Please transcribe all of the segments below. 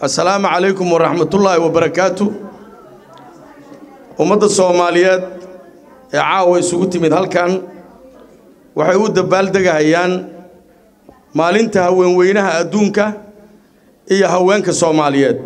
assalaamu calaykum waraxmatullaahi wabarakaatu ummadda soomaaliyeed ee caawa isugu timid halkan waxay u dabaaldegahayaan maalinta haweenweynaha adduunka iyo haweenka soomaaliyeed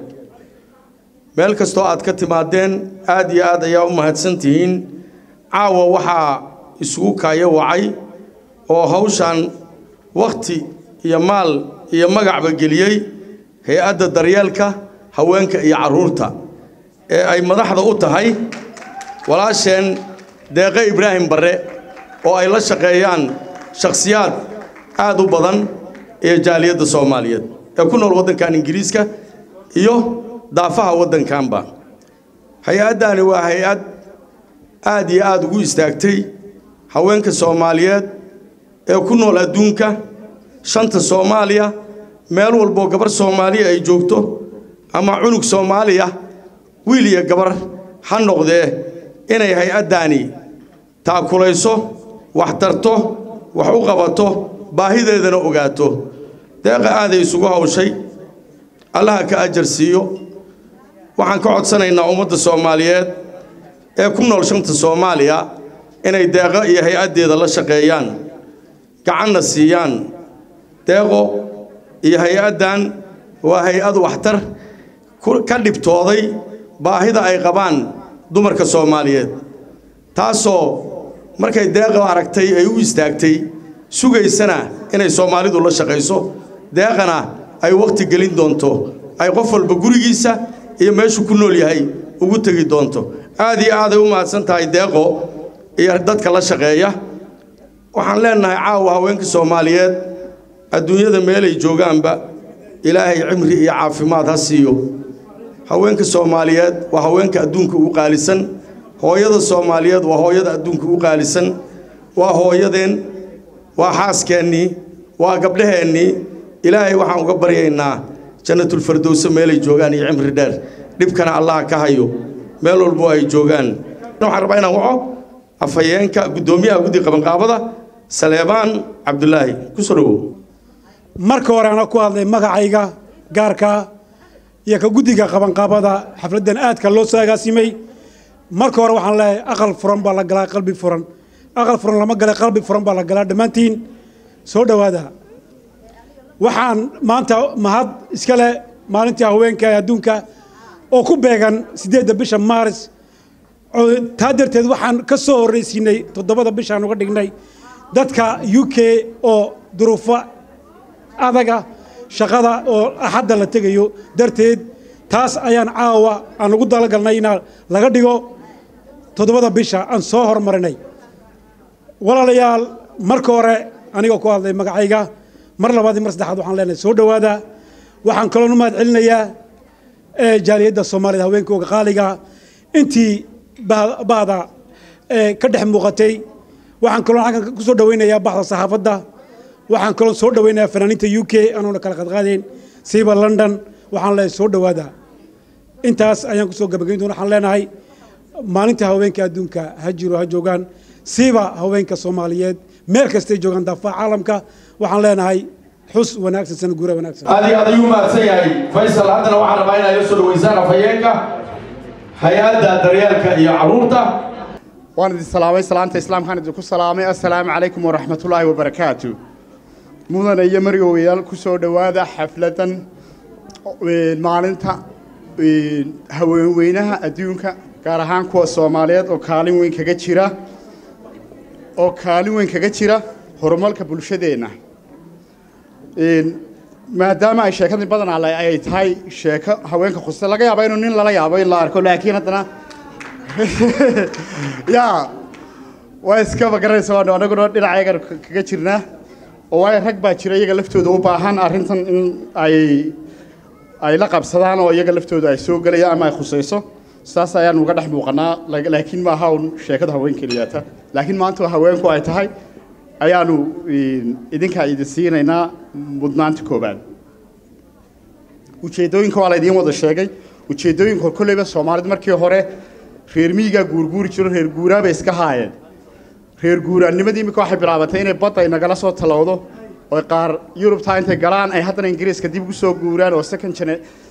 meel kastoo aad ka timaadeen aad iyo aad ayaa u mahadsan tihiin caawa waxaa isugu kaayo wacay oo hawshan wakhti iyo maal iyo magacba geliyey hay-adda daryeelka haweenka iyo carruurta ee ay madaxda u tahay walaasheen deeqe ibraahim barre oo ay la shaqeeyaan shakhsiyaad aad u badan ee jaaliyadda soomaaliyeed ee ku nool waddankan ingiriiska iyo daafaha waddankanba hay-addaani waa hay-ad aad iyo aad ugu istaagtay haweenka soomaaliyeed ee ku nool adduunka shanta soomaaliya meel walboo gabar soomaaliya ay joogto ama cunug soomaaliya wiil iyo gabar ha noqdee inay hay-addaani taakulayso wax tarto wax u qabato baahideedana ogaato deeqa aaday isugu hawshay allaha ka ajar siiyo waxaan ka codsanaynaa ummadda soomaaliyeed ee ku nool shanta soomaaliya inay deeqo iyo hay-addeeda la shaqeeyaan gacanna siiyaan deeqo iyo hay-addan waa hay-ad waxtar ka dhibtooday baahida ay qabaan dumarka soomaaliyeed taasoo markay deeqa aragtay ay u istaagtay sugaysana inay soomaalidu la shaqayso deeqana ay wakhti gelin doonto ay qof walba gurigiisa iyo meeshuu ku nool yahay ugu tegi doonto aad iyo aaday u mahadsan tahay deeqo iyo dadka la shaqeeya waxaan leennahay caawa haweenka soomaaliyeed adduunyada meelay joogaanba ilaahay cimri iyo caafimaad ha siiyo haweenka soomaaliyeed waa haweenka adduunka ugu qaalisan hooyada soomaaliyeed waa hooyada adduunka ugu qaalisan waa hooyadeen waa xaaskeennii waa gabdhaheennii ilaahay waxaan uga baryaynaa jannatulfardowse meelay joogaan iyo cimri dheer dhibkana allaha ka hayo meel walbo ay joogaan waxaan rabaa inaan waco afhayeenka guddoomiyaha guddiga qabanqaabada saleebaan cabdulaahi ku soo dhowow marka hore ana ku hadlay magacayga gaarka iyo ka guddiga qabanqaabada xafladdan aadka loo soo agaasimay marka hore waxaan leeyahay aqal furan baa la galaa qalbi furan aqal furan lama gala qalbi furan baa la galaa dhammaantiin soo dhowaada waxaan maanta mahad iska leh maalintii haweenka ee adduunka oo ku beegan siddeedda bisha maaris taa darteed waxaan ka soo horraysiinay toddobada bishaan uga dhignay dadka u k oo duruufo adaga shaqada oo axadda la tegayo darteed taas ayaan caawa aan ugu dalagalnay inaa laga dhigo toddobada bisha aan soo hormarinay walaalayaal marka hore anigoo ku hadlay magacayga mar labaad iyo mar saddexaad waxaan leenahay soo dhowaada waxaan kaloon u mahad celinayaa jaaliyadda soomaaliyed haweenkooga qaaliga intii bahda ka dhex muuqatay waxaan kaloo halkan ku soo dhawaynayaa baxda saxaafadda waxaan kaloo soo dhawaynayaa fanaaniinta u k anoona kala qadqaadayn siiba london waxaan leeyahay soo dhowaada intaas ayaan ku soo gabagayn doona waxaan leenahay maalinta haweenka adduunka ha jiro ha joogaan siiba haweenka soomaaliyeed meel kastay joogaan daafaha caalamka waxaan leenahay xus wanaagsan sana guura wanaagsan aad iyo aad ayuu mahadsan yahay faysal haddana waxaan rabaa inaad la soo dhaweysaan afhayeenka hay-adda daryeelka iyo carruurta waan idin salaamay salaanta islaamkaan idinku salaamay assalaamu calaykum waraxmatullaahi wabarakaatu mudane iyo margowayaal ku soo dhowaada xafladdan maalinta haweenweynaha adduunka gaar ahaan kuwa soomaaliyeed oo kaalin weyn kaga jira oo kaalin weyn kaga jira horumarka bulshadeenna maadaama ay sheekadii badanaa ay tahay sheeko haweenka khusta laga yaaba inuu nin lala yaabo in la arko laakiin haddana ya waa iskaba garanaysa waanu anaguna dhinacayagan kaga jirnaa oo waayo rag baa jira iyaga laftooda u baahan arrintan in ay ay la qabsadaan oo iyaga laftooda ay soo gelayaan ama ay khusayso saas ayaanu uga dhex muuqanaa laakiin maaha un sheekada haween keliyaata laakiin maanta haweenku ay tahay ayaanu idinkaa idin siinaynaa mudnaanta koobaad ujeeddooyinka waa laydiin wada sheegay ujeeddooyinka kolleyba soomaalidu markii hore reer miyigaa guurguuri jiro reer guuraa bay iska haayeen reer guuraannimadii imika waxay bilaabatay inay badda nagala soo talowdo oo qaar yurubtaa intay galaan ay haddana ingiriiska dib ugu soo guuraan oo second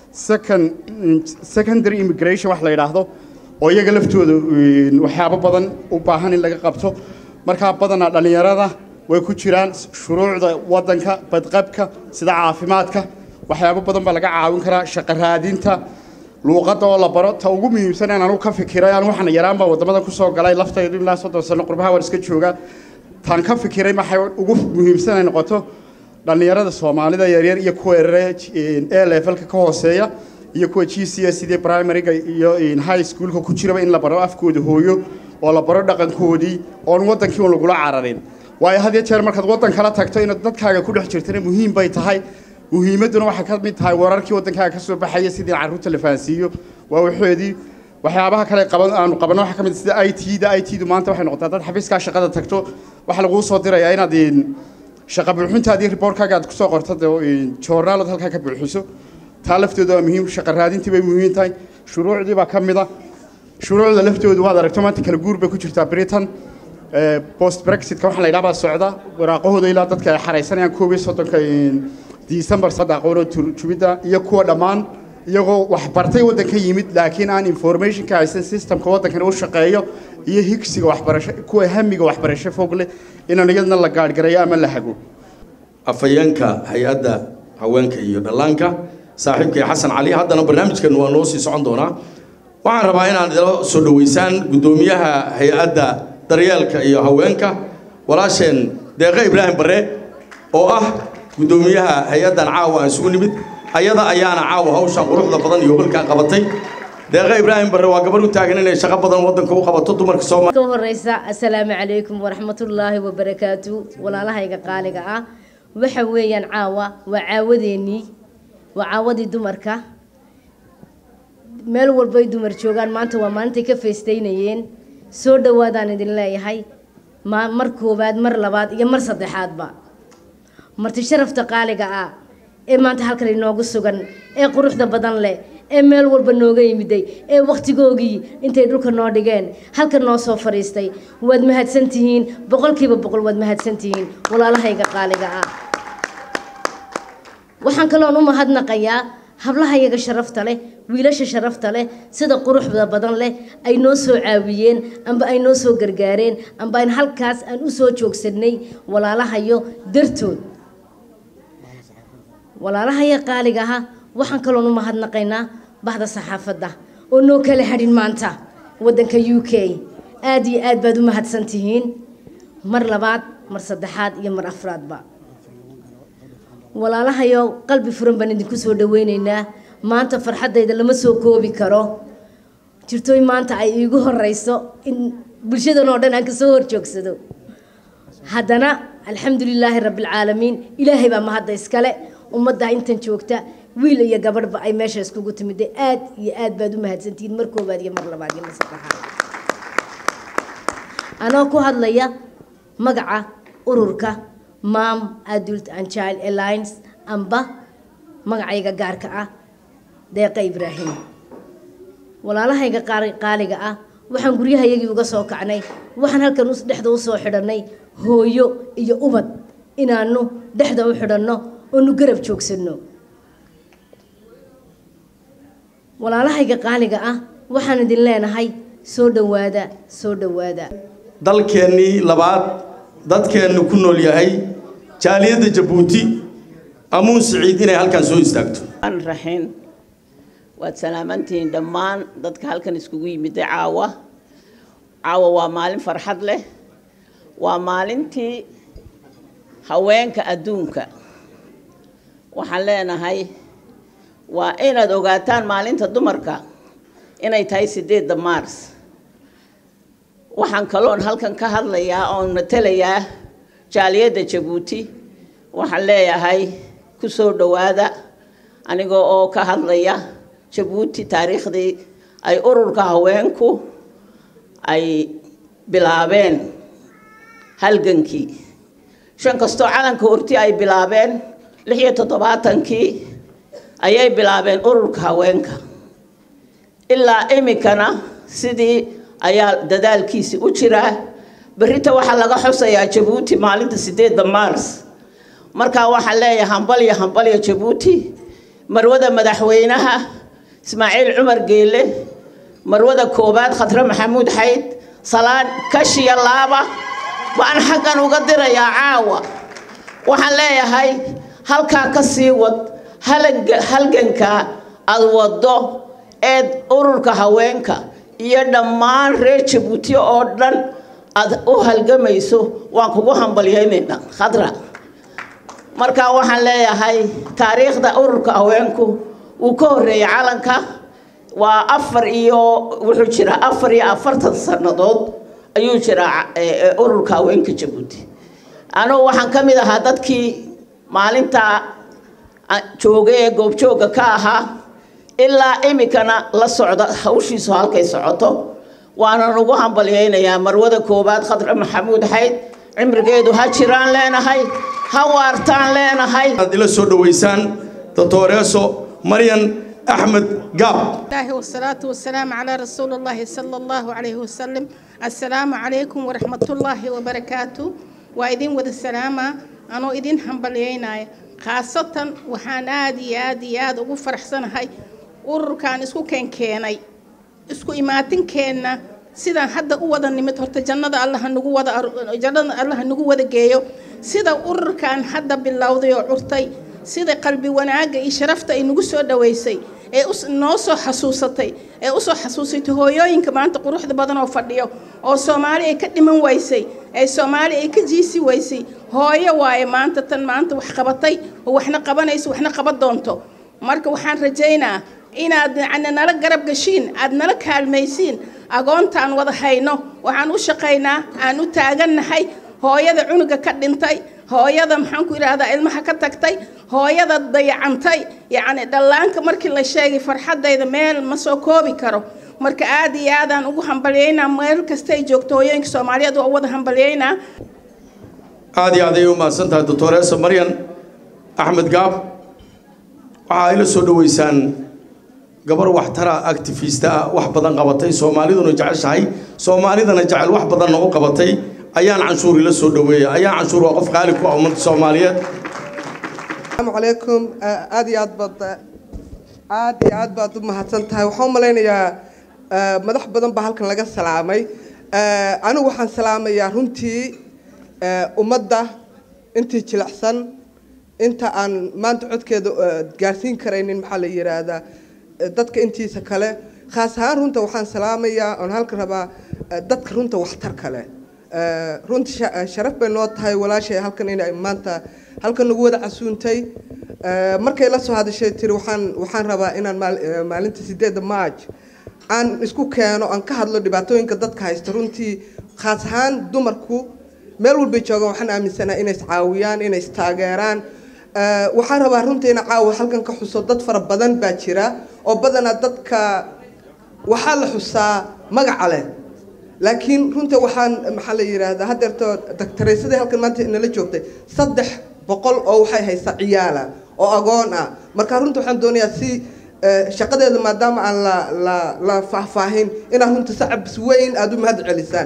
second secondary immigration wax la yidhaahdo oo iyaga laftooda een, waxyaabo badan u baahan in laga qabto markaa badanaa dhallinyarada way ku jiraan shuruucda waddanka badqabka sida caafimaadka waxyaabo badan baa laga caawin karaa shaqo raadinta luuqadda oo la baro ta ugu muhiimsan aan anugu ka fikiray aan waxaan yaraan baa waddamada ku soo galay laftaydu ilaa soddon sano qurbaha waan iska joogaa taan ka fikiray maxay ugu muhiimsan ay noqoto dhallinyarada soomaalida yaryar iyo kuwa yarare e levelka ka hooseeya iyo kuwa g c s sidii primaryga iyo high schoolka ku jiraba in la baro afkooda hooyo oo la baro dhaqankoodii oon waddankii un lagula cararin waayo had iyo jeer markaad waddan kala tagto inaad dadkaaga ku dhex jirtana muhiim bay tahay muhiimadduna waxay ka mid tahay wararkii waddankaaga ka soo baxaya sidii carruurta la fahansiiyo waa waxoodii waxyaabaha kale qaban aanu qabanno waxaa ka mid ah sida i t da i t du maanta waxay noqotaa dad xafiiskaa shaqada tagto waxaa laguu soo dirayaa inaad een, shaqa buuxintaadii riboortkaaga aad kusoo qorto dee joornaalood halkaa ka buuxiso taa laftooda waa muhiim shaqa raadintii bay muhiim tahay shuruucdii baa ka mid a shuruucda laftoodu waad aragto maanta kala guur bay ku jirtaa britain Eh, post brexitka waxaa la yidhaha baa socda waraaqahooda ilaa dadka ay xaraysanayaan koob iyo soddonka december saddex aqoonoo turjubidda iyo kuwa dhammaan iyagoo wax bartay waddanka yimid laakiin aan informationka haysan systemka waddankani u shaqeeyo iyo higsiga waxbarasho kuwa hamiga waxbarasho fog leh inaan iyadna la gaadhgarayo ama la hago afhayeenka hay-adda haweenka iyo dhallaanka saaxiibkay xasan cali haddana barnaamijkan waa noo sii socon doonaa waxaan rabaa inaad ila soo dhoweysaan guddoomiyaha hay-adda daryeelka iyo haweenka walaasheen deeqe ibraahim barre oo ah guddoomiyaha hay-addan caawa aan isugu nimid ayada ayaana caawa hawshan quruxda badan iyo holkaan qabatay deeqe ibraahim barre waa gabar u taagan inay shaqo badan waddanka u qabato dumarka soomaaliya ka horeysa assalaamu calaykum waraxmatullaahi wabarakaatu walaalahayga qaaliga ah waxa weeyaan caawa waa caawadeennii waa caawadii dumarka meel walbay dumar joogaan maanta waa maalintay ka feestaynayeen soo dhowaadaan idin leeyahay ma mar koowaad mar labaad iyo mar saddexaadba marti sharafta qaaliga ah ee maanta halkan inoogu sugan ee quruxda badan leh ee meel walba nooga yimiday ee wakhtigoogii intay dhulka noo dhigeen halkan noo soo fadhiistay waad mahadsantihiin boqolkiiba boqol waad mahadsantihiin walaalahayga qaaliga ah waxaan kaloon u mahadnaqayaa hablahayaga sharafta leh wiilasha sharafta leh sida quruxda badan leh ay noo soo caawiyeen amba ay noo soo gargaareen amba aan halkaas aan u soo joogsanay walaalahayo dartood walaalahaya qaaliga aha waxaan kaloon u mahadnaqaynaa bahda saxaafadda oo noo kala hadhin maanta waddanka u k aad iyo aad baad u mahadsan tihiin mar labaad mar saddexaad iyo mar afraadba walaalahayo qalbi furan baan idinku soo dhaweyneynaa maanta farxaddayda lama soo koobi karo jirtooy maanta ay iigu horeyso in bulshadan oo dhan aan kasoo horjoogsado haddana alxamdulilaahi rabbilcaalamiin ilaahay baa mahadda iskale ummadda intan joogta wiil iyo gabadhba ay meesha iskugu timida aad iyo aad baad u mahadsantihiin mar koobaad iyo mar labaad iyo mar saddexaad anoo ku hadlaya magaca ururka mam adult and child alliance amba magacayga gaarka ah deeqa ibraahim walaalahayga qaar- qaaliga ah waxaan guryahayagii uga soo kacnay waxaan halkan us- dhexda usoo xidhannay hooyo iyo ubad inaanu dhexda u xidhanno oonu garab joogsanno walaalahayga qaaliga ah waxaan idin leenahay soo dhowaada soo dhowaada dalkeennii labaad dadkeennu ku nool yahay jaaliyadda jabuuti amuun siciid inay halkan soo istaagto aan raxin waad salaamantihiin dhammaan dadka halkan iskugu yimiday caawa caawa waa maalin farxad leh waa maalintii haweenka adduunka waxaan leenahay waa inaad ogaataan maalinta dumarka inay tahay sideedda maars waxaan kaloon halkan ka hadlayaa oon matelayaa jaaliyadda jabuuti waxaan leeyahay ku soo dhowaada anigoo oo ka hadlaya jabuuti taariikhdii ay ururka haweenku ay bilaabeen halgankii shan kastoo calanka horti ay bilaabeen lix iyo toddobaatankii ayay bilaabeen ururka haweenka ilaa iminkana sidii ayaa dadaalkiisi u jiraa berrita waxaa laga xusayaa jabuuti maalinta sideedda maars markaa waxaan leeyahay hambalyo hambalyo jabuuti marwada madaxweynaha ismaaciil cumar geelle marwada koowaad khadre maxamuud xayd salaan kashiya laaba baan xaggan uga dirayaa caawa waxaan leeyahay halkaa ka sii wad halganka aad waddo eed ururka haweenka iyo dhammaan reer jabuuti oo dhan aad u halgamayso waan kugu hambalyaynaynaa khadra marka waxaan leeyahay taariikhda ururka haweenku wuu ka horreeyey calanka waa afar iyo wuxuu jiraa afar iyo afartan sannadood ayuu jiraa ururka haweenka jabuuti anugu waxaan ka mid ahaa dadkii maalinta joogay ee goobjoogga ka ahaa ilaa iminkana la socda hawshiisu halkay socoto waanan ugu hambalyaynayaa marwada koowaad khadre maxamuud xayd cimrigeedu ha jiraan leenahay ha waartaan leenahay aad ila soo dhoweysaan doctoreeso maryan أحمد قاب الله والصلاة والسلام على رسول الله صلى الله عليه وسلم السلام عليكم ورحمة الله وبركاته وإذن وذ السلامة أنا إذن حنبلينا خاصة وحان آدي آدي آدي وفرح سنة هاي ururkan isku keenkeenay isku imaatin keenna sidaan hadda u wada nimid horta jannada allah nagu wada jannada allah nagu wada geeyo sida ururkan hadda bilowday oo curtay sida qalbi wanaaga iyo sharafta ay nagu soo dhaweysay ee noo soo xasuusatay ee usoo xasuusatay hooyooyinka maanta quruxda badan oo fadhiyo oo soomaali ay ka dhiman weysay ee soomaali ay ka jiisi weysay hooyo waaye maanta tan maanta wax qabatay oo waxna qabanayso waxna qaban doonto marka waxaan rajaynaa inaad yani nala garab gashiin aad nala kaalmaysiin agoontaan wada hayno waxaan u shaqaynaa aan u taagannahay hooyada cunuga ka dhintay hooyada maxaan ku idhaahdaa ilmaha ka tagtay hooyada dayacantay yacni dhallaanka markii la sheegay farxaddayda meel ma soo koobi karo marka aad iyo aadaan ugu hambalyaynaa meel kasta ay joogto hooyooyinka soomaaliyeed waa u wada hambalyaynaa aad iyo aad ayay u mahadsan tahay doctoreesa maryan axmed gaab waxaa ila soo dhoweysaan gabar waxtara activista ah wax badan qabatay soomaaliduna jeceshahay soomaalidana jecel wax badanna u qabatay ayaan canshuur ila soo dhoweeya ayaan canshuur waa qof qaali ku ah ummadda soomaaliyeed السلام عليكم aad iyo aad baad aad iyo aad baad u mahadsan tahay waxaan u malaynayaa madax badan baa halkan laga salaamay anigu waxaan salaamayaa runtii ummadda intii jilicsan inta aan maanta codkeeda gaarsiin karaynin maxaa la yidhaahdaa dadka intiisa kale khaas ahaan runta waxaan salaamayaa oon halkan rabaa dadka runta waxtar kale runta sharaf bay noo tahay walaashay halkan inay maanta halkan nagu wada casuuntay markay la soo hadashay tiri waxaan waxaan rabaa inaan maalinta sideedda march aan isku keeno aan ka hadlo dhibaatooyinka dadka haysta runtii khaas ahaan dumarku meel walbay joogaan waxaan aaminsanaha inay iscaawiyaan inay istaageeraan waxaan rabaa runtii ina caawa halkan ka xuso dad fara badan baa jira oo badanaa dadka waxaa la xusaa magaca leh laakiin runtii waxaan maxaa la yidhaahdaa haddeerto daktaraysadii halkan maanta nala joogtay saddex boqol oo waxay haysaa ciyaala oo agoon ah marka runta waxaan doonayaa si shaqadeeda maadaama aan la la la faahfaahin inaad runta sacabs weyn aada u mahad celisaan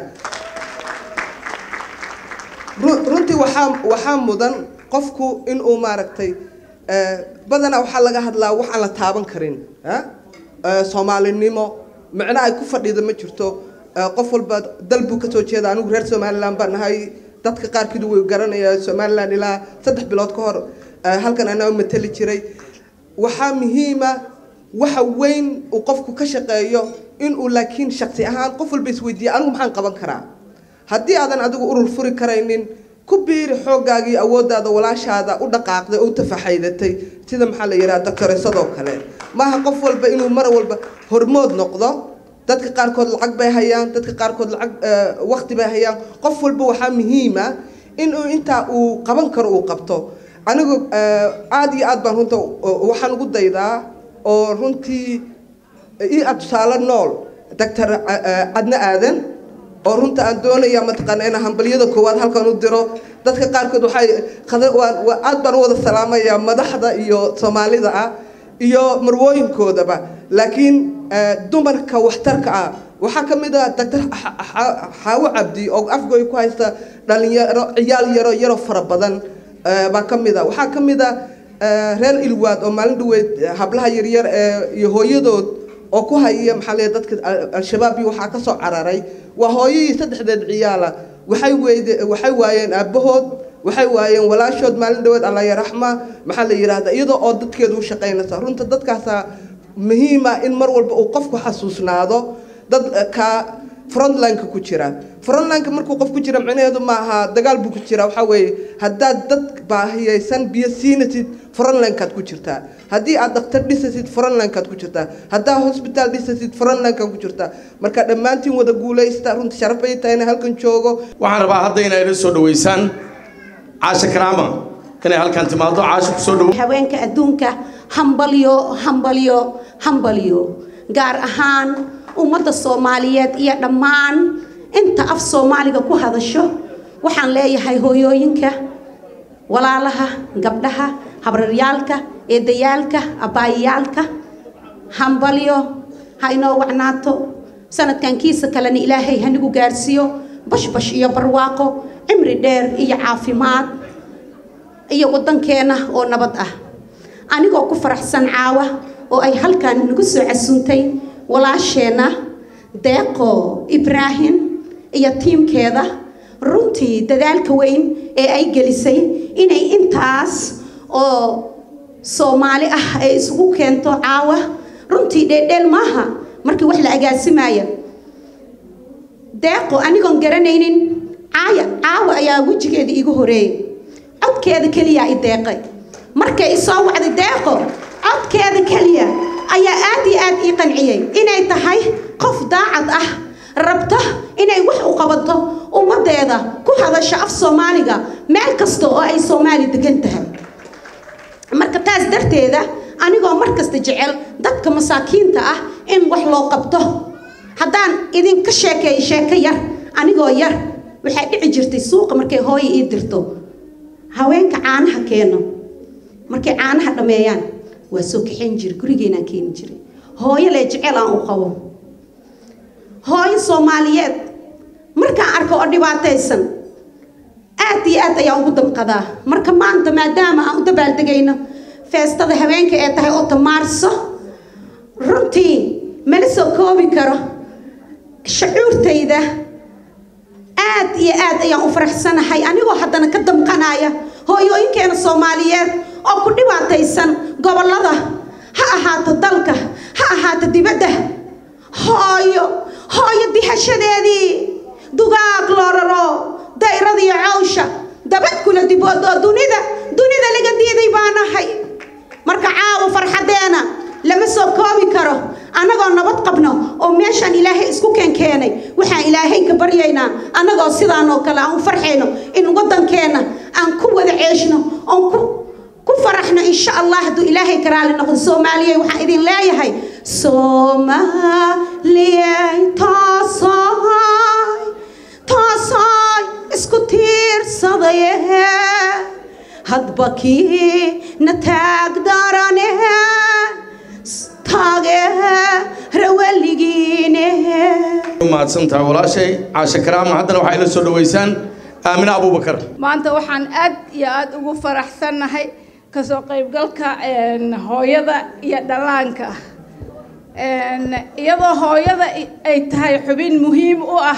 runtii waxaa waxaa mudan qofku inuu maaragtay badanaa waxaa laga hadlaa wax aan la taaban karin soomaalinimo micno ay ku fadhiida ma jirto qof walba dal buu kasoo jeeda anigu reer somaliland baan nahay dadka qaarkiidu way garanaya somaliland ilaa saddex bilood ka hor halkan anaa matali jiray waxaa muhiima waxa weyn uu qofku ka shaqeeyo inuu laakiin shaksi ahaan qof walba isweydiiya anigu maxaan qaban karaa haddii aadan adigu urur furi karaynin ku biiri xooggaagii awooddaada walaashaada u dhaqaaqday oo u tafaxaydatay sida maxaa la yidhaha doctoresadoo kale maaha qof walba inuu mar walba hormood noqdo dadka qaarkood lacag bay hayaan dadka qaarkood lacag waqti bay hayaan qof walba waxaa muhiima inuu intaa uu qaban karo uu qabto anigu aada iyo aad baan runta waxaan ugu daydaa oo runtii ii ad tusaale nool doctor cadna aadan oo runta aan doonaya mataqaana inaan hambalyada koowaad halkan u diro dadka qaarkood waxay aad baan u wada salaamayaa madaxda iyo soomaalida ah iyo marwooyinkoodaba laakiin dumarka waxtarka ah waxaa ka mid ah doctor xaawo cabdi oo afgoy ku haysta dhalinyaro ciyaal yaro yaro fara badan baa ka mid ah waxaa ka mid ah reer ilwaad oo maalin dhaweyd hablaha yaryar ee iyo hooyadood oo ku haya maxaa leeyahay dadka al-shabaab iyo waxaa ka soo cararay waa hooyadii saddexdeed ciyaala waxay weyde waxay waayeen aabbahood waxay waayeen walaashood maalin dhaweed alla yaraxma maxaa la yidhaahdaa iyadoo oo dadkeedu u shaqaynaysa runta dadkaasaa muhiima in mar walba uu qofku xasuusnaado dad ka frontlineka ku jira frontlineka markuu qof ku jira micnaheedu maaha dagaal buu ku jira waxaa weeye haddaad dad baahiyaysan biyo siinatid frontlinekaad ku jirtaa haddii aad dhakhtar dhisatid frontlinekaad ku jirtaa haddaad hosbitaal dhisatid frontlinekaad ku jirtaa marka dhammaantiin wada guulaysta runta sharaf bay tahay inay halkan joogo waxaan rabaa hadda inay ila soo dhaweysaan caasha karaama inay halkan timaado caasha ku soo dhawo haweenka adduunka hambalyo hambalyo hambalyo gaar ahaan ummadda soomaaliyeed iyo dhammaan inta af soomaaliga ku hadasho waxaan leeyahay hooyooyinka walaalaha gabdhaha habraryaalka eedayaalka abbaayayaalka hambalyo ha inoo wacnaato sanadkan kiisa kalena ilaahay hanigu gaarsiiyo bashbash iyo barwaaqo cimri dheer iyo caafimaad iyo waddankeena oo nabad ah anigoo ku faraxsan caawa oo ay halkan nagu soo casuuntay walaasheenna deeqo ibraahim iyo tiimkeeda runtii dadaalka weyn ee ay gelisay inay intaas oo soomaali ah ay isugu keento caawa runtii dheeldheel maaha markii wax la agaasimaya deeqo anigoon garanaynin caaya caawa ayaa wejigeeda iigu horeeyay codkeeda keliya i deeqay markay isoo wacday deeqo codkeeda keliya ayaa aad iyo aad ii qanciyey inay tahay qof daacad ah rabto inay wax u qabato ummaddeeda ku hadasho af soomaaliga meel kasta oo ay soomaali degan tahay marka taas darteeda anigoo mar kasta jecel dadka masaakiinta ah in wax loo qabto haddaan idinka sheekeeyo sheeko yar anigoo yar waxaa dhici jirtay suuqa markay hooyo ii dirto haweenka caanaha keeno markay caanaha dhammeeyaan waa soo kaxayn jiray gurigeenaan keeni jiray hooyo lee jecel aan u qabo hooyo soomaaliyeed markaan arko oo dhibaataysan aad iyo aad ayaan ugu damqadaa marka maanta maadaama aan u dabaaldegayno feestada haweenka ee tahay oo tamaarso runtii mala soo koobi karo shucuurtayda aad iyo aad ayaan u faraxsanahay anigoo haddana ka damqanaya hooyooyinkeena soomaaliyeed oo ku dhibaataysan gobollada ha ahaato dalka ha ahaato dibadda hooyo hooyo dihashadeedii dugaag loo raro dayrada iyo cawsha dabad kula diboodoo dunida dunida laga diiday baanahay marka caawa farxaddeena lama soo koobi karo annagoo nabad qabno oo meeshaan ilaahay isku keenkeenay waxaan ilaahay ka baryaynaa annagoo sidaan oo kale aan u farxayno in waddankeenna aan ku wada ceeshno oon ku ku faraxno insha allah hadduu ilaahay ka raali noqdo soomaaliya waxaan idin leeyahay soomaaliyay toosoy toosoy isku tiirsadaye hadba kii na taag darane taageera weligiine mahadsantahay walaashay caasha karaama haddana waxaa ila soo dhaweysaan aamine abuubakar maanta waxaan aad iyo aad ugu faraxsannahay kasoo qaybgalka hooyada iyo dhallaanka iyadoo hooyada ay tahay xubin muhiim u ah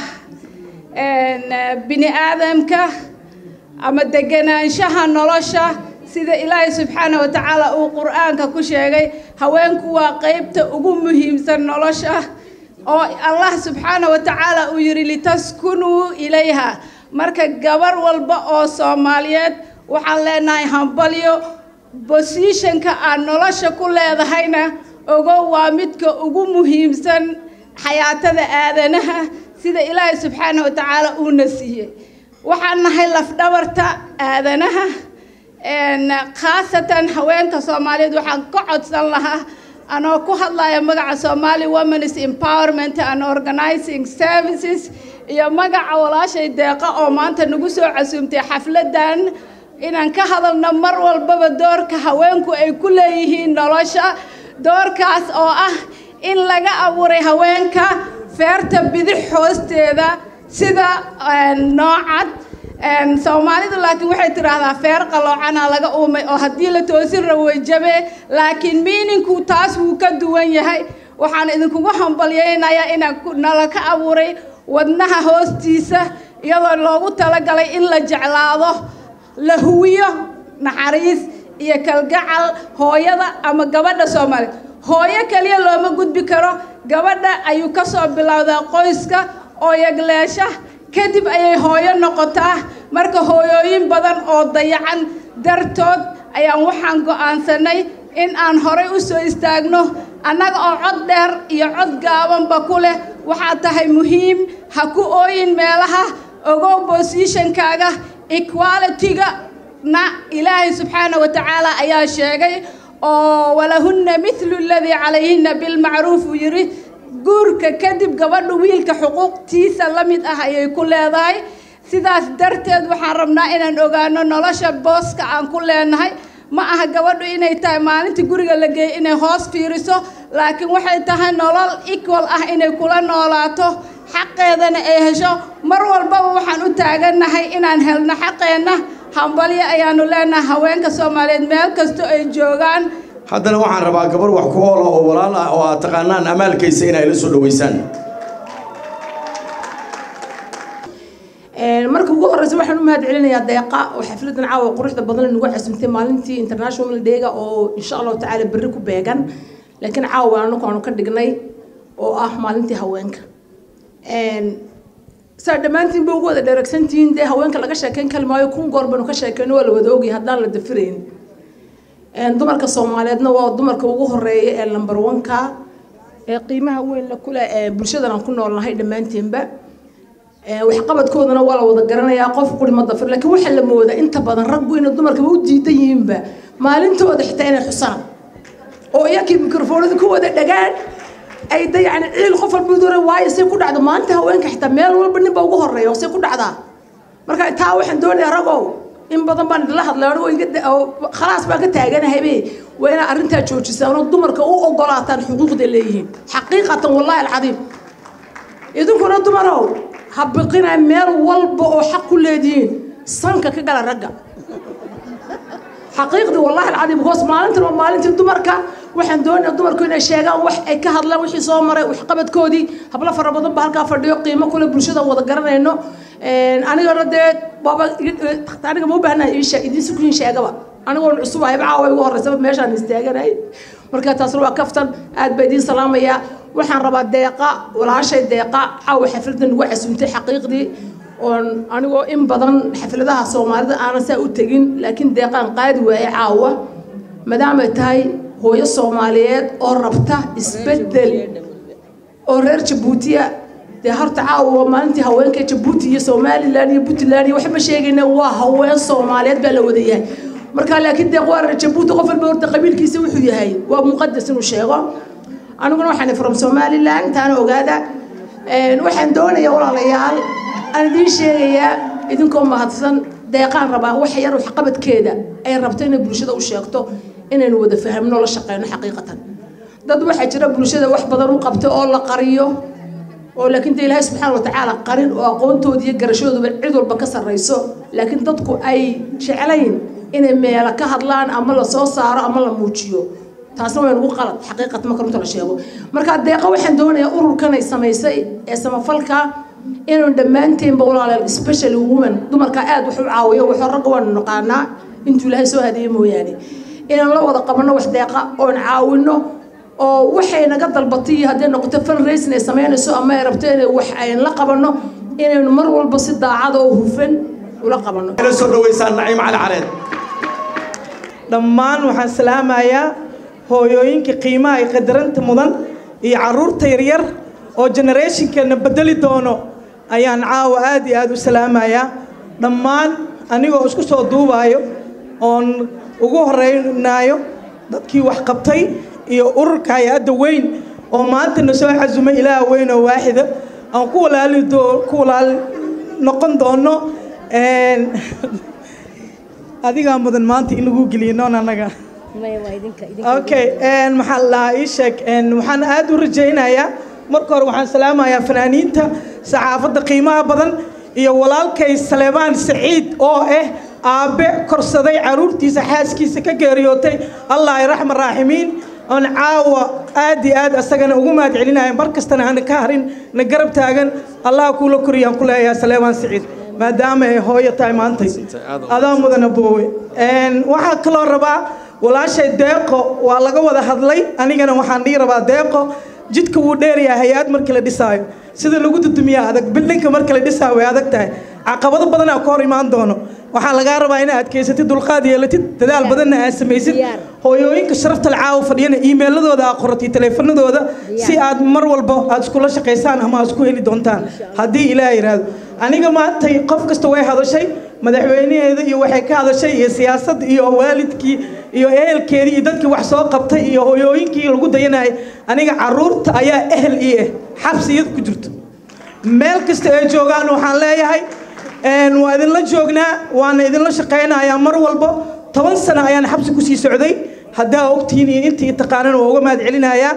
bini aadamka ama deganaanshaha nolosha sida ilaahay subxaana wa tacaala uu qur-aanka ku sheegay haweenku waa qeybta ugu muhiimsan nolosha oo allah subxaana wa tacaala uu yidhi litaskunuu ilayha marka gabar walba oo soomaaliyeed waxaan leenahay hambalyo bosishanka aad nolosha ku leedahayna ogo waa midka ugu muhiimsan xayaatada aadanaha sida ilaahay subxaana wa tacaala uuna siiyey waxaan nahay lafdhabarta aadanaha khaasatan haweenka soomaaliyeed waxaan ka codsan lahaa anoo ku hadlaya magaca somali women's empowerment and organizing services iyo magaca walaashay deeqa oo maanta nagu soo casuumtay xafladan inaan ka hadalno mar walbaba doorka haweenku ay ku leeyihiin nolosha doorkaas oo ah in laga abuuray haweenka feerta bidix hoosteeda sida noocad soomaalidu laakiin waxay tidhaahdaa feer qaloocana laga uumay oo haddii la toosin rabo way jabee laakiin miininku taas wuu ka duwan yahay waxaan idinkugu hambalyaynayaa inaan nala ka abuuray wadnaha hoostiisa iyadoo loogu talagalay in la jeclaado la huwiyo naxariis iyo kalgacal hooyada ama gabadha soomaaliya hooyo kaliya looma gudbi karo gabadha ayuu ka soo bilowdaa qoyska oo yagleesha kadib ayay hooyo noqotaa marka hooyooyin badan oo dayacan dartood ayaan waxaan go'aansanay in aan horay u soo istaagno annaga oo cod dheer iyo cod gaabanba ku leh waxaa tahay muhiim ha ku ooyin meelaha ogow bosishankaaga equality-ga na ilaahay subxaana wa tacaala ayaa sheegay oo walahunna midlu aladii calayhinna bilmacruuf uu yidhi guurka kadib gabadhu wiilka xuquuqtiisa la mid ah ayay ku leedahay sidaas darteed waxaan rabnaa inaan ogaano nolosha booska aan ku leenahay ma aha gabadhu inay tahay maalintii guriga la geeyey inay hoos fiiriso laakiin waxay tahay nolol equal ah inay kula noolaato xaqeedana ay hesho mar walbaba waxaan u taagannahay inaan helno xaqeenna hambalyo ayaanu leenahay haweenka soomaaliyeed meel kasto ay joogaan haddana waxaan rabaa gabar wax ku oola oo walaal ah oo aad taqaanaan amaalkaysa inay la soo dhoweysaan marka ugu horeysa waxaan u mahad celinayaa deeqa oo xafladan caawa quruxda badan nagu xasumtay maalintii international dayga oo insha allahu tacaala berri ku beegan laakiin caawa anagu aanu ka dhignay oo ah maalintii haweenka saa dhammaantiin ba ugu wada dheregsantihiin dee haweenka laga sheekeyn kali maayo kun goor baynu ka sheekeyno waa la wada ogyahay haddaan la dafirayn dumarka soomaaliyeedna waa dumarka ugu horeeya ee lambar wanka ee qiimaha weyn la kule ee bulshadan aan ku noolnahay dhammaantiinba waxqabadkoodana waa la wada garanayaa qof quri ma dafir laakiin waxaa la moodaa inta badan raggu inay dumarkaba u diidan yihiinba maalintooda xitaa inay xusaan oo iyakii mikrofoonada ku wada dhagaan ay da yani ciil qof walba dura waayo say ku dhacdo maalinta haweenka xitaa meel walba ninba ugu horeeya oo say ku dhacdaa marka taa waxaan doonayaa ragow in badan baan idinla hadlay anigo iga khalaas baan ka taaganahabe waa inaad arrintaa joojisaan oo dumarka u ogolaataan xuquuqda leeyihiin xaqiiqatan wallahi alcadiim idinkuna dumarow ha biqina meel walba oo xaq ku leedihiin sanka ka gala ragga xaqiiqdii wallahi alcadiim hoos maalintan waa maalintii dumarka waxaan doonayaa dumarku inay sheegaan wax ay ka hadlaan wixii soo maray waxqabadkoodii hablo fara badan ba halkaa fadhiyo qiimo kule bulshada wada garanayno anigana dee waaba aniga ma u baahnahay iisheeg idiin sukuyin sheegaba anigoon cusub ahayba caawa igu horreysaba meeshaan istaaganay marka taasna waa kaftan aad baa idiin salaamaya waxaan rabaa deeqa walaashay deeqa caawa xafladan ugu casuumtay xaqiiqdii oon anigoo in badan xafladaha soomaalida aanan saa u tegin laakiin deeqaan qaadi waaye caawa maadaamay tahay hooyo soomaaliyeed oo rabta isbedel oo reer jabuutiya dee horta caawa waa maalintii haweenka jabuuti iyo somalilan iyo puntland iyo waxba sheegayna waa haween soomaaliyeed baa la wada yahay marka laakiin deeq waa reer jabuuti qof walba horta qabiilkiisa wuxuu yahay waa muqadas inuu sheego aniguna waxaan from somalilan taana ogaada waxaan doonayaa walaalayaal aan idiin sheegayaa idinkoo mahadsan deeqaan rabaa wax yar waxqabadkeeda ay rabto inay bulshada u sheegto inaynu wada fahamno la shaqeyno xaqiiqatan dad waxaa jira bulshada wax badan u qabta oo la qariyo oo laakiin de ilaahay subxaana watacaala qarin oo aqoontooda iyo garashadooduba cid walba ka sarrayso laakiin dadku ay jeclayn inay meelo ka hadlaan ama la soo saaro ama la muujiyo taasna waa nagu qalad xaqiiqat marka runta la sheego marka deeqa waxaan doonayaa ururkan ay samaysay ee samafalka inuu dhammaanteenba walaalayaal specially women dumarka aad wax u caawiyo waxoo ragga waanu naqaanaa intuu ilaahay soo hadeeye mooyaane inaan la wada qabanno wax deeqa oon caawinno oo waxay naga dalbatay haddii noqoto fundraising ay samaynayso ama ay rabto inay wax ayn la qabanno inaynu mar walba si daacada oo hufan ula qabanno la soo dhaweysaan naciim cali careed dhammaan waxaan salaamayaa hooyooyinka qiimaha iyo qadaranta mudan iyo caruurta yaryar oo generationkeena bedeli doono ayaan caawa aad iyo aad u salaamayaa dhammaan anigoo isku soo duubaayo oon ugu horeynaayo dadkii wax qabtay iyo ururka hay-adda weyn oo maantana soo xasumay ilaah weyn oo waaxida aan ku walaali doo ku walaali noqon doono adigaa mudan maanta in lagu geliyo noon annaga okay maxaa la dhahaa ii sheeg waxaan aad u rajaynayaa marka hore waxaan salaamayaa fanaaniinta saxaafadda qiimaha badan iyo walaalkay saleebaan saciid oo ah aabbe korsaday caruurtiisa xaaskiisa ka geeriyootay allah ay raxma raaximiin oon caawa aad iyo aad asagana ugu mahad celinaya mar kastana hana ka harin na garab taagan allah kuula koriyaan ku leeyahay saleebaan saciid maadaama ay hooyo tahay maantay adaa mudana boowe waxaa kaloo rabaa walaashay deeqo waa laga wada hadlay anigana waxaan dhihi rabaa deeqo jidka wuu dheerayaa hay-ad markii la dhisaayo sida lagu dudumiyaa adag bildhinka marka la dhisaayo way adag tahay caqabado badanaa ka hor imaan doono waxaa lagaa rabaa inaad adkaysatid dulqaad yeelatid dadaal badanna aad samaysid hooyooyinka sharafta lacaawa fadhiyana iimayladooda aad qoratay taleefanadooda si aad mar walba aad iskula shaqaysaan ama aad isku heli doontaan haddii ilaah yidhaahdo aniga maantay qof kasta way hadashay madaxweynaheeda iyo waxay ka hadashay iyo siyaasadda iyo waalidkii iyo ehelkeedii iyo dadkii wax soo qabtay iyo hooyooyinkii lagu dayanayay aniga caruurta ayaa ehel ii ah xabsiyad ku jirto meel kasta ay joogaan waxaan leeyahay waa idinla joognaa waana idinla shaqaynayaa mar walba toban sano ayaan xabsi kusii socday haddaa ogtihiin iyo intii taqaanana waa uga mahad celinayaa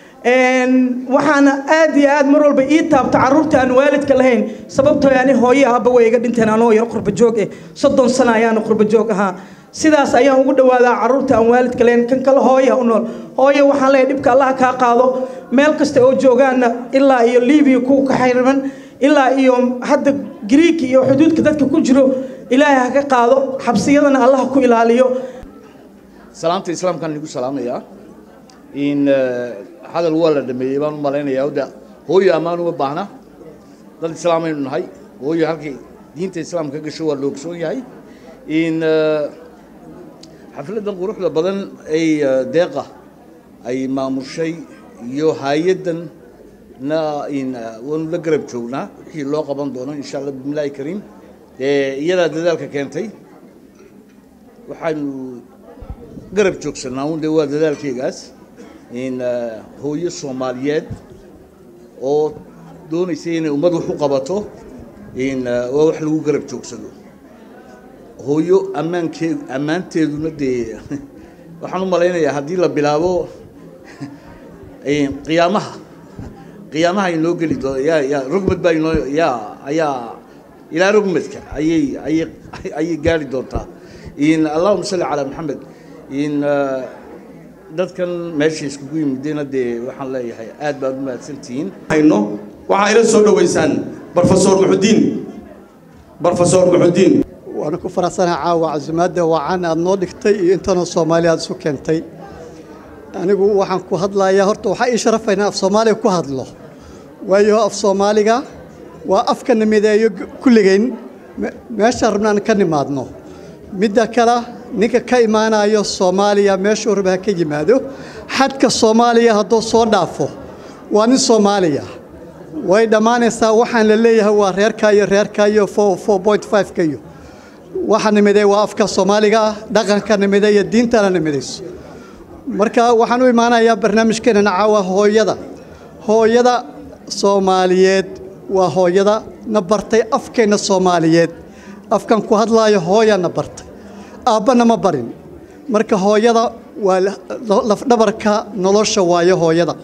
waxaana aad iyo aad mar walba ii taabta caruurta aan waalidka lahayn sababtoo ani hooye ahaba way iga dhinteen anoo yar qurba joog eh soddon sano ayaana qurba joog ahaa sidaas ayaan ugu dhawaadaa caruurta aan waalidka lahayn kan kale hooya u nool hooye waxaan leeyahay dhibka allah kaa qaado meel kasta oo joogaana ilaa iyo libiya ku kaxayraman ilaa iyo hadda griika iyo xuduudka dadka ku jiro ilaahay ha ka qaado xabsiyadana allah ku ilaaliyo salaamta islaamkaan igu salaamayaa in hadal waa la dhameeyey baan u malaynayaa da hooyo ammaan uma baahna dad islaamaynu nahay hooyo halkay diinta islaamka gasho waa la ogsoon yahay in xafladdan quruxda badan ay deeqa ay maamushay iyo hay-addan na in waanu la garab joognaa wixii loo qaban doono insha allah bismillaahi kariim iyadaa dadaalka keentay waxaanu garab joogsanaa un de waa dadaalkeygaas in hooyo soomaaliyeed oo doonaysa inay ummad wax u qabato in waa wax lagu garab joogsado hooyo ammaankee ammaanteeduna dee waxaan u malaynayaa haddii la bilaabo qiyaamaha qiyaamaha inoo geli doo yaa yaa rugmad baa inoo yaa ayaa ilaa rugmadka ayay ayay ayay gaari doontaa in allahuma salli calaa maxamed in dadkan meesha iskugu yimidena dee waxaan leeyahay aad baad u mahadsantihiin hayno waxaa ila soo dhoweysaan brofesor muxudiin brofesor muxudiin waana ku faraxsanaha caawa casumaadda wacan aad noo dhigtay iyo intanoo soomaali aad isu keentay anigu waxaan ku hadlayaa horta waxaa ii sharafaynaa af soomaaliga ku hadlo waayo af soomaaliga waa afka nimideeyo kulligayn meeshaan rabnaan ka nimaadno midda kale ninka ka imaanayo soomaaliya meeshuu raba ha ka yimaado xadka soomaaliya hadduu soo dhaafo waa nin soomaaliya way dhammaanaysaa waxaan la leeyahay waa reerka iyo reerka iyo ka iyo waxa nimiday waa afka soomaaliga ah dhaqanka nimiday iyo diintana nimidayso marka waxaan u imaanayaa barnaamijkeenana caawa hooyada hooyada soomaaliyeed waa hooyada na bartay afkeenna soomaaliyeed afkan ku hadlaayo hooya na bartay aabbana ma barin marka hooyada waa lafdhabarka nolosha waayo hooyada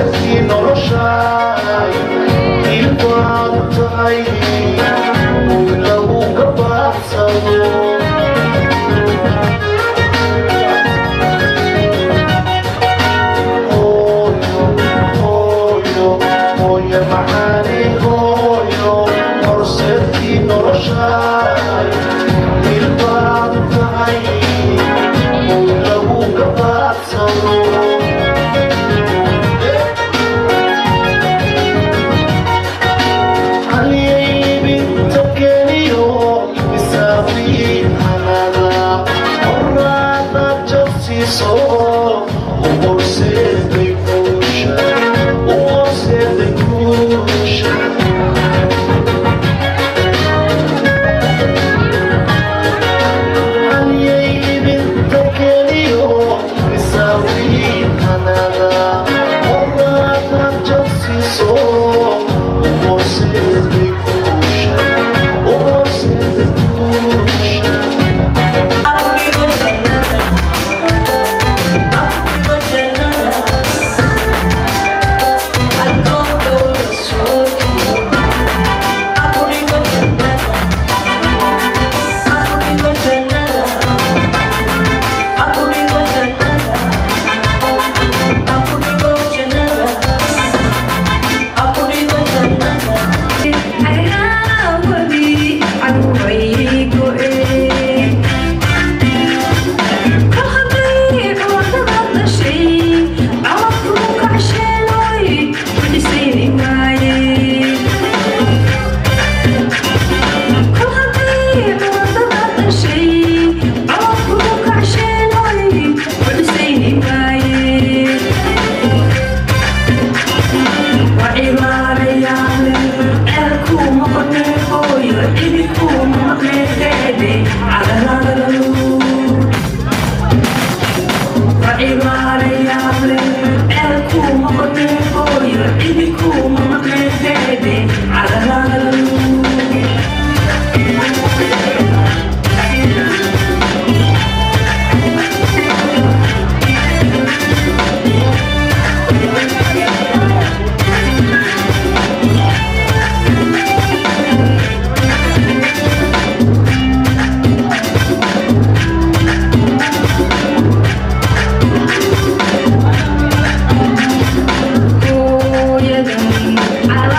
hooyadan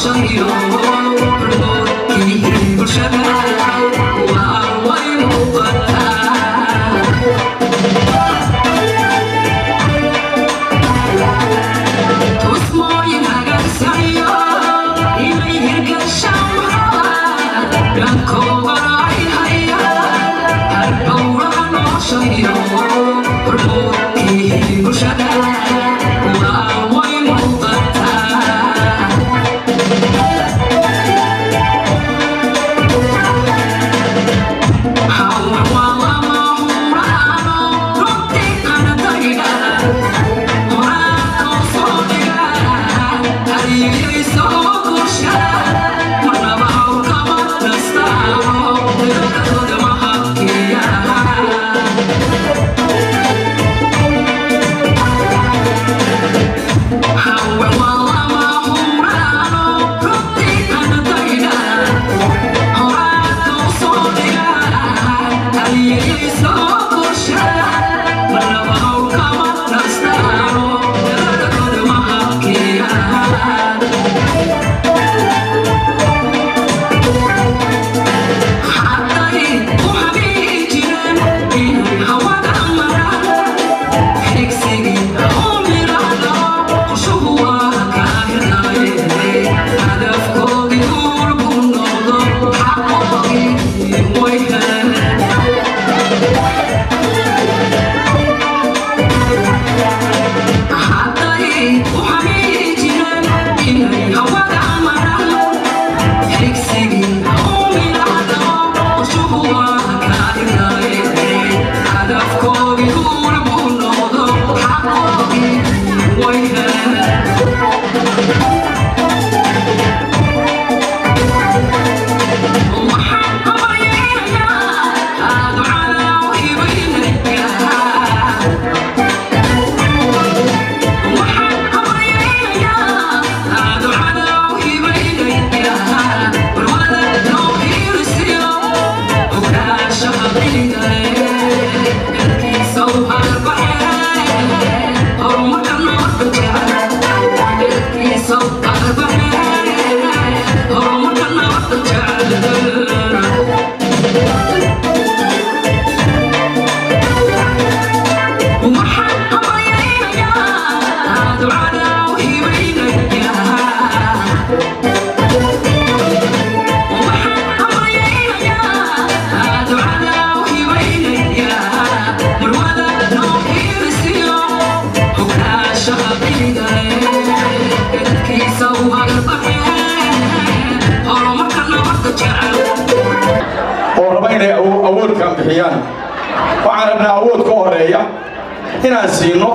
oo raba inay awoodkan bixiyaan waxaan rabnaa awood ka horeeya inaan siino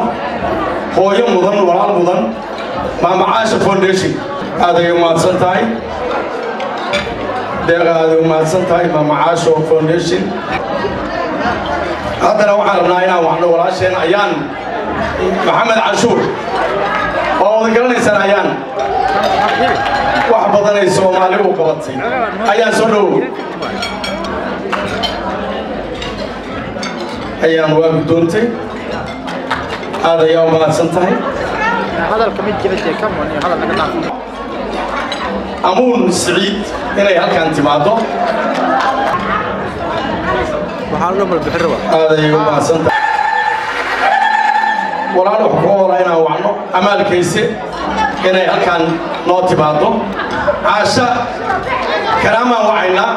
hooyo mudan walaal mudan maamacaasha foundation aaday umahadsan tahay deeqa aaday umahadsan tahay maamacaasho foundation haddana waxaan rabnaa inaan waxno walaasheen ayaan maxamed canshuur oo wada garanaysaan ayaan wax badanay soomaali u qabatay ayaan soo dhowow ayaan waa guddoontay aad ayaa u mahadsan tahay amuun siciid inay halkan timaado aad ayay u mahadsan tahay walaal wax ku oola inaan wacno amaalkayse inay halkan noo timaado caasha karaamaan wacaynaa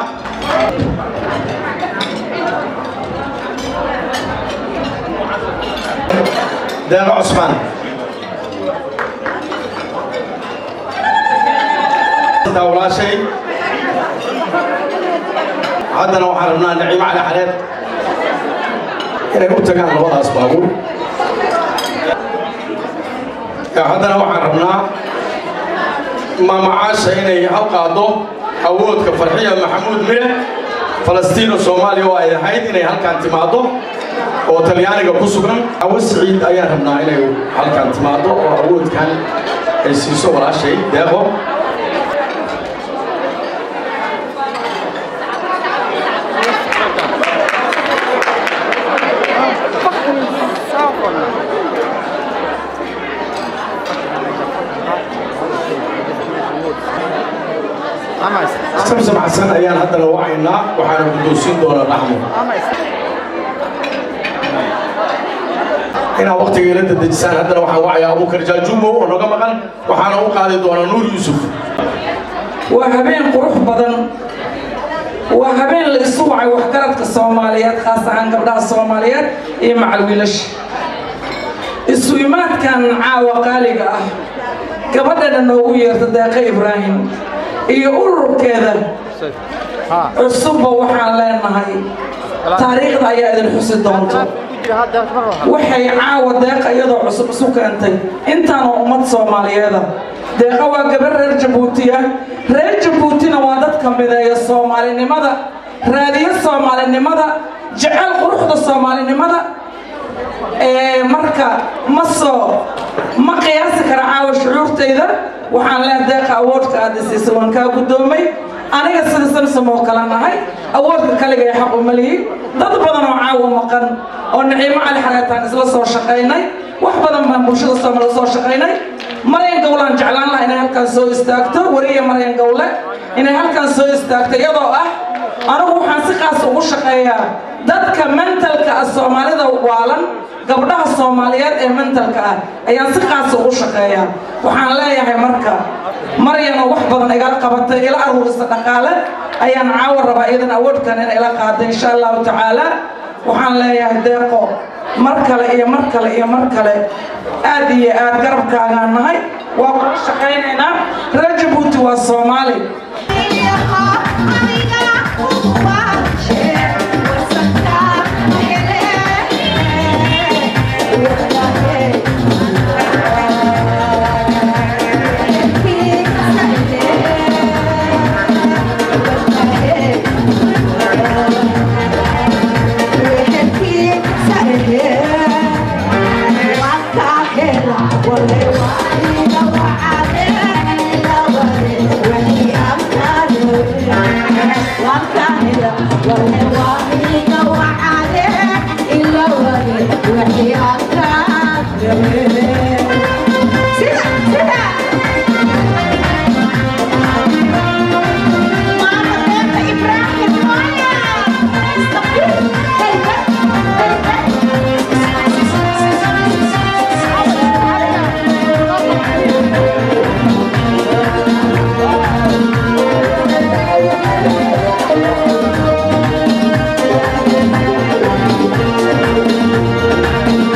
deeqa cusmaan walaashay haddana waxaan rabnaa naciimo cali xareed inay u tagaan labadaas baabuur haddana waxaan rabnaa maamacaasha inay hal qaado awoodka farxiya maxamuud mire falastiino soomaaliya oo ay ahayd inay halkan timaado oo talyaaniga ku sugan awo siciid ayaan rabnaa inay halkan timaado oo awoodkan ay siiso walaashay deeqo samsam xasan ayaan haddana wacaynaa waxaana guddoonsiin doonaa dhaxmo inaa waqtiga ila dadejisaan haddana waxaan wacayaa abuukar jaajumo oo naga maqan waxaana u qaadi doonaa nuur yuusuf waa habeen qurux badan waa habeen la isu wacay waxgaradka soomaaliyeed khaas ahaan gabdhaha soomaaliyeed iyo macal wiilasha isu imaadkan caawa qaaliga ah gabadhana noogu yeerta deeqa ibraahim iyo ururkeeda cusubba waxaan leenahay taariikhda ayaa idin xusi doonto waxay caawa deeqa iyadoo cusub isu keentay intaanoo ummad soomaaliyeeda deeqa waa gabar reer jabuutiya reer jabuutina waa dadka mideeya soomaalinimada raadiyo soomaalinimada jecel quruxda soomaalinimada marka ma soo ma qiyaasi kara caawa shucuurtayda waxaan leehay deeqa awoodka aad isiisa waan kaa guddoomay aniga sida samsam oo kale nahay awoodka kaliga ee xaq uma lihi dad badan oo caawa maqan oo naciimo cali xareetaan isla soo shaqaynay wax badan baan bulshada soomaalida soo shaqaynay maryan gowlaan jeclaan laha inay halkaan soo istaagto wariya maryan gowle inay halkaan soo istaagto iyadoo ah anigu waxaan si qaas ugu shaqeeyaa dadka mentalka ah soomaalida waalan gabdhaha soomaaliyeed ee mentalka ah ayaan si qaas ugu shaqeeyaa waxaan leeyahay marka maryanoo wax badan igala qabatay ila aruurisa dhaqaale ayaan caawa rabaa iyadan awoodkan in ila qaada insha allahu tacaala waxaan leeyahay deeqo mar kale iyo mar kale iyo mar kale aad iyo aad garabkaagaan nahay waa ku shaqaynaynaa reer jabuuti waa soomaali Thank you.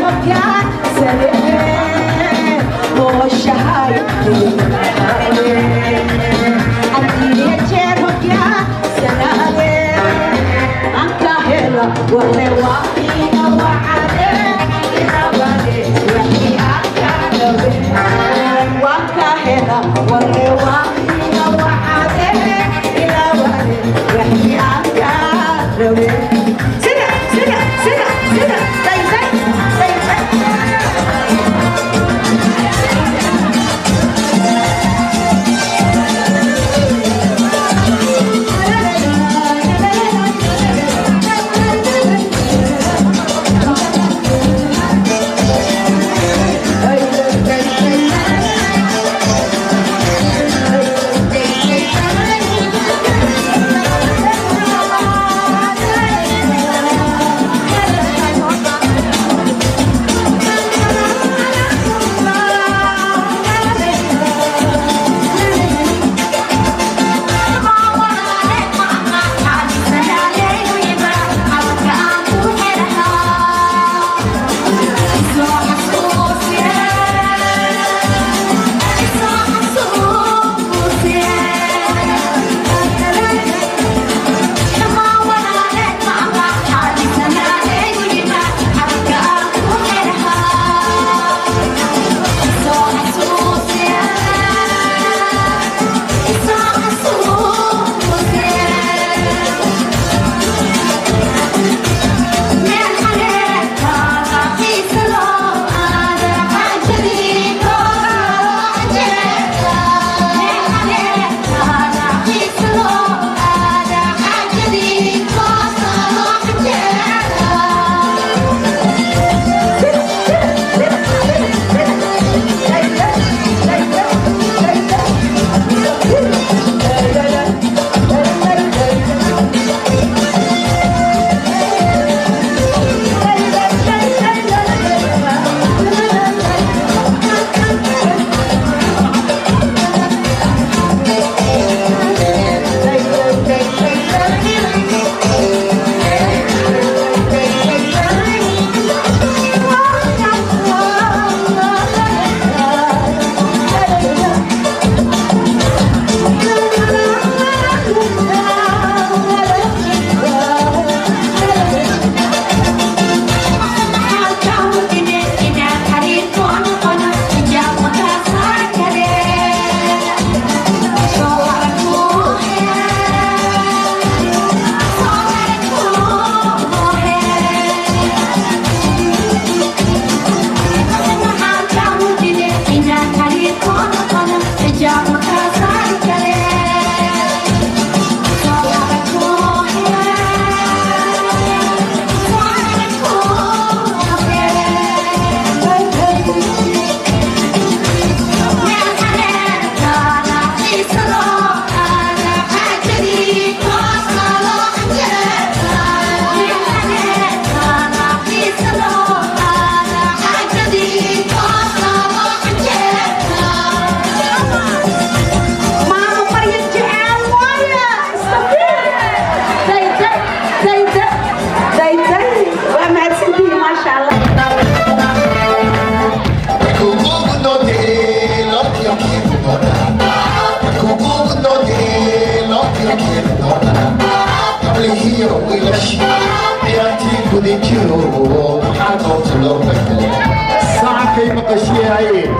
sacabkay maqashiyaayeen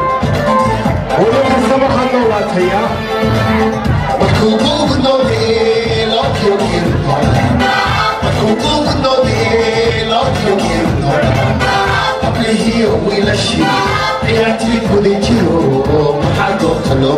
weli kastaba ha noolaataya ciyaartii guda jiro maxaa goobta loo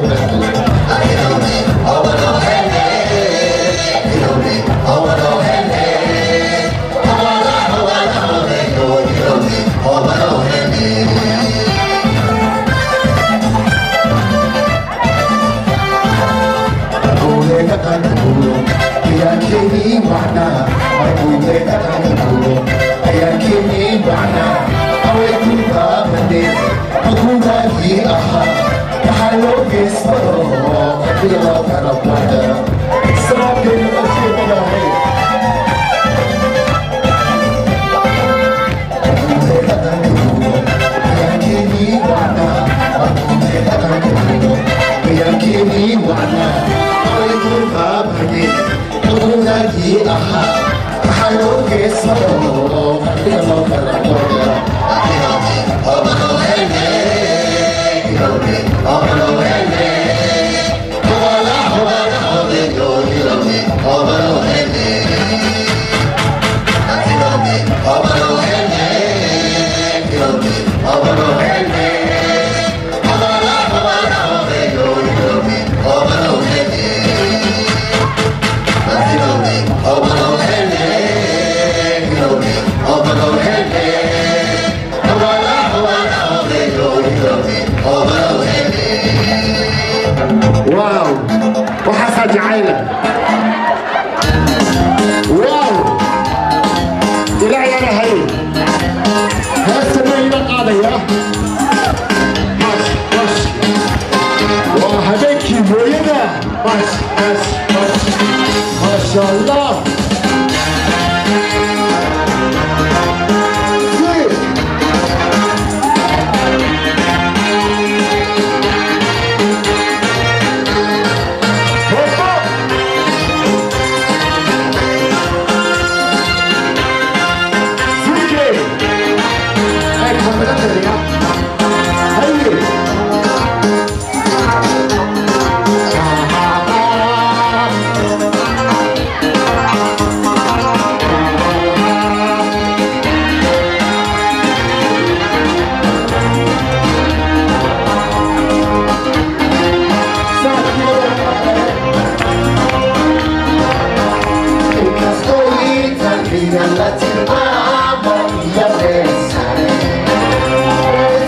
Thank you. واو وحاسة جعيلة واو إلهي أنا هاي هسه ما يبقى يا مش مش وهبكي بوينا مش مش مش ما شاء الله زين. Castellita, Liga Latina, Mondia Bessare.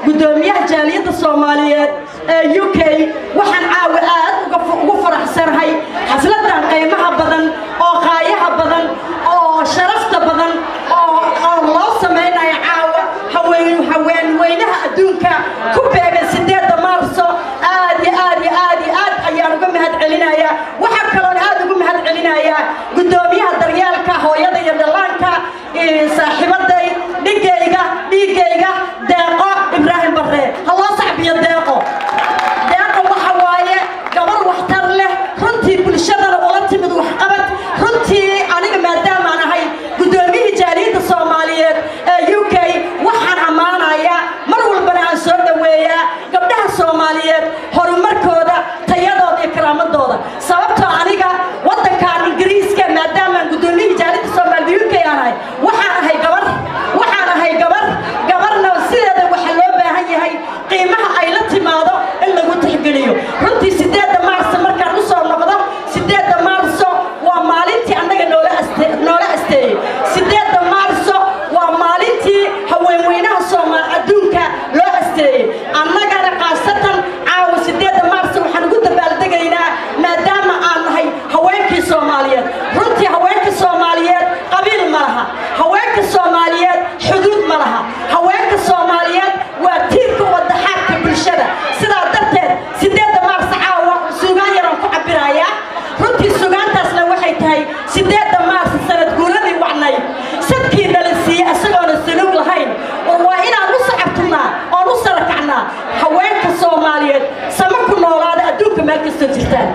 guddoomiyaha jaaliyadda soomaaliyeed ee u k waxaan caawa aad uga- ugu faraxsanahay xafladan qiimaha badan oo qaayaha badan oo sharafta badan oo oo loo samaynayo caawa haween haweenweynaha adduunka ku beegan sideeda maarso aad iyo aad iyo aad iyo aad ayaan uga mahad celinayaa waxaa kaloon aad ugu mahad celinayaa guddoomiyaha daryeelka hooyada iyo dhallaanka iyo saaxiibaday dhigayga dhiigayga deeqo ibraahim barre ha loo sacbiyo deeqo deeqo waxa waaye gabar waxtar leh runtii bulshadana ula timid waxqabad runtii aniga maadaamaan ahay guddoomiyihii jaaliyadda soomaaliyeed ee u k waxaan ammaanayaa mar walbana aan soo dhoweeyaa gabdhaha soomaaliyeed horumarkooda tayadooda iyo karaamadooda sababtoo aniga waddankan ingiriiska maadaamaan guddoomiyihii jaaliyadda soomaaliyed u k aan ahay waxaan ahay gabar waxaan ahay gabar gabarna sideeda waxa loo baahan yahay qiimaha ay la timaado in lagu tixgeliyo runtii sideedda maarso markaan u soo noqdo sideedda maarso waa maalintii annaga noola aste noola asteeyey sideedda maarso waa maalintii haweenweynaha soomaal adduunka loo asteeyey annagana khaasatan caawa sideedda maarso waxaan ugu dabaaldegaynaa maadaama aan nahay haweenkii soomaaliyeed runtii haweenka soomaaliyeed qabiil ma laha haweenka soomaaliyeed xuduud ma laha haweenka soomaaliyeed waa tiirka wadaxaadka bulshada sidaa darteed sideedda maarso caawa suugaan yaraan ku cabirayaa runtii sugaantaasna waxay tahay sideedda maarso sanad guuladii wacnay sadkii nala siiyey isagoona saluug lahayn oo waa inaan u sacabtunaa oon u sarakacnaa haweenka soomaaliyeed sama ku noolaada adduunka meel kastoo jirtaan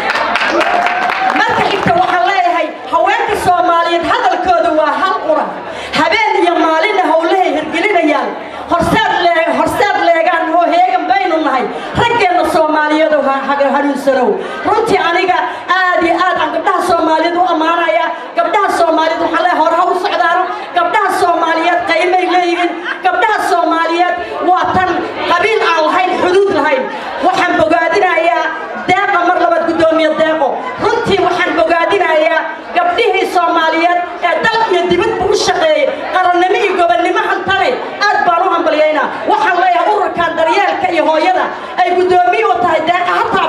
marka xigta waxaan leeyahay haweenka soomaaliyeed hadalkooda waa hal quran habeen iyo maalinna howlahay hirgelinayaan horseed lee horseed leegaan oo heegan baynu nahay raggeenna soomaaliyeed oo ha- ha- hanuunsanow runtii aniga aad iyo aad aan gabdhaha soomaaliyeed u ammaanaya gabdhaha soomaaliyeed waxaan leeyahay hore ha u socdaano gabdhaha soomaaliyeed qaymay leeyihiin gabdhaha soomaaliyeed waa tan qabiil aan lahayn xuduud lahayn waxaan bogaadinayaa deeqa mar labaad guddoomiye deeqo runtii waxaan bogaadinayaa gabdhihii soomaaliyeed ee dal iyo dibadba u shaqeeyey qarannimo iyo gobonnimo hantane aad baan u hambalyaynaa waxaan leeyahay ururkan daryeelka iyo hooyada ay guddoomiye u tahay deeqa ha